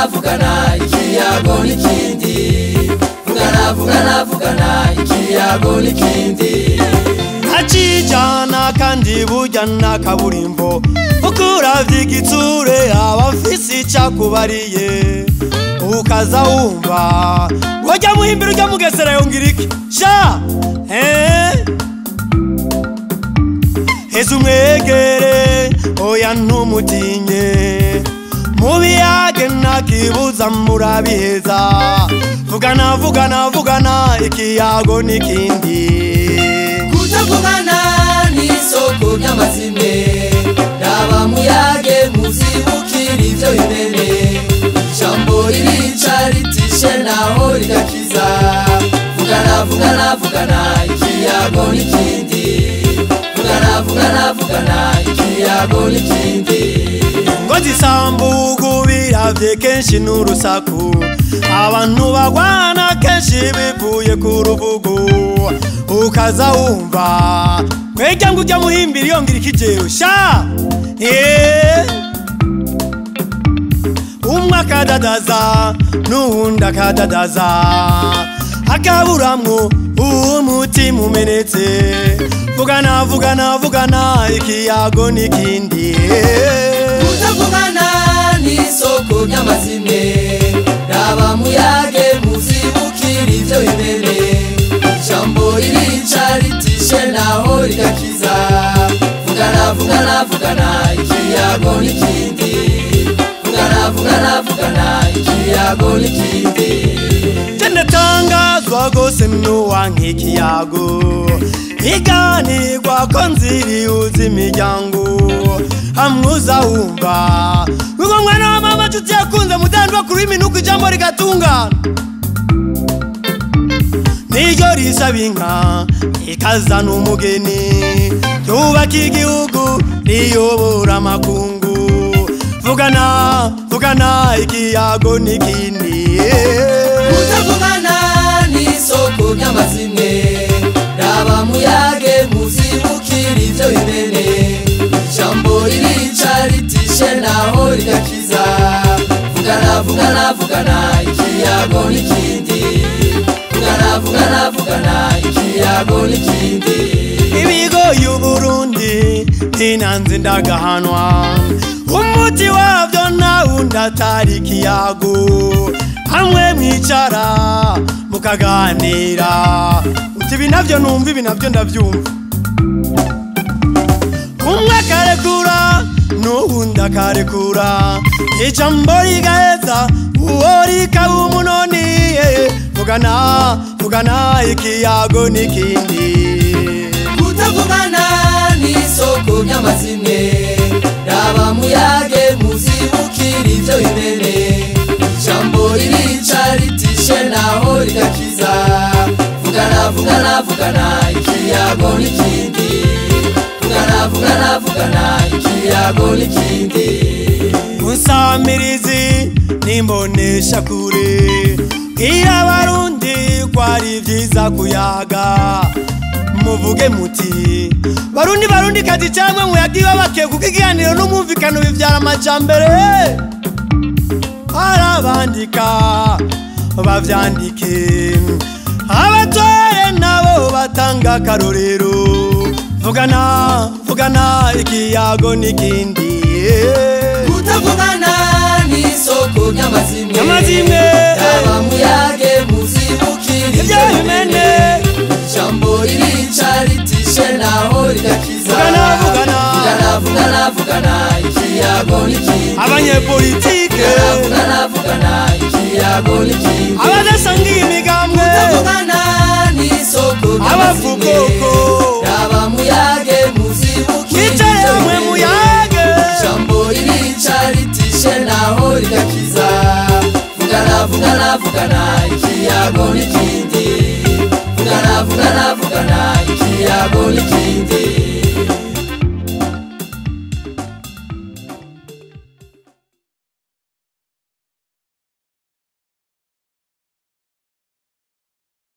vugana vugana ikiyago n'ikindi vugana vugana vugana ikiyago n'ikindi acijana kandi burya na kaburimbo kuko uravye igitsure aba afise icakubariye ukaza wumva wajya muhimbira ujya mugesera yongera iki sha eh? heza umwegere oya ntumutinye mubiyage ntakibuza murabiheza vugana vugana vugana ikiyago n'ikindi kutavugana n'isoko ry'amazime raba muyage muzibukira ivyo bimene ijambo ririca ritishe naho rigakiza vugana vugana vugana ikiyago n'ikindi vugana vugana vugana ikiyago n'ikindi ngo zisambugu biravye kenshi n'urusaku abantu bagwana kenshi bivuye ku rubugu ukaza wumva kwejya ngo ujya muhimbira yongera ikijero sha Eh. umwe akadadaza n'uwundi akadadaza akaburamwo umutima umenetse vugana vugana vugana ikiyago n'ikindi kutavugana n'isoko ry'amazime raba muyage muzibukira ivyo bimene ijambo ririca ritishe naho rigakiza vugana vugana vugana ikiyago n'ikindi vugana vugana vugana ikiyago n'ikindi tendatangazwa gose nuwa nk'ikiyago iganirwa ko nziriuza imiryango hamwuza wumva wigo mwana wa mama nshuti yakunze mudandwa kuri iminuko ijambo rigatungana niryo risaba inka ikazana umugeni ryubaka igihugu riyobora amakungu vugana vugana ikiyago n'ikindi kutavugana n'isoko ry'amazime raba muyage muzibukira ivyo bimene ijambo ririca ritishe naho rigakiza vugana vugana vugana ikiyago n'ikindi vugana vugana vugana ikiyago n'ikindi ibigo y'uburundi ntinanze ndagahanwa umuti wavyo nawundi atari ikiyago hamwe mwicara mukaganira uti ibi navyo numva ibi navyo ndavyumva umwe akarekura n'uwundi akarekura ijambo rigaheza uwo rikaba umunoni eh, vugana vugana ikiyago n'ikindi kutavugana n'isoko ry'amazime raba muyage muzibukira ivyo bimene ijambo ririca ritishe naho rigakiza vugana vugana vugana ikiyago n'ikindi vugana vugana vugana ikiyago n'ikindi unsamirizi nimbonesha kure bwira abarundi ko ari vyiza kuyaga muvuge muti barundi barundi kazi camwe muyagiwe bakiye kuko ikiganiro n'umwumvikano bivyara amajambere arabandika bavyandike abatware nabo batanga akarorero vugana vugana ikiyago n'ikindi kutavugana n'isoko ry'amazimwe Ry'amazimwe. raba muyage muzibukira Ivyo bimene. ijambo ririca ritishe naho rigakiza Vugana, vugana. vugana vugana vugana ikiyago n'ikindi abanyepolitike vugana vugana ikiyago n'ikindi abadasangiye imigambwe kutavugana n'isoko ry'amazimwe Abavugoko. raba muyage muzibukira Mwicare ivyo hamwe bimene. muyage. ijambo ririca ritishe naho rigakiza vugana vugana vugana ikiyago n'ikindi vugana vugana vugana ikiyago n'ikindi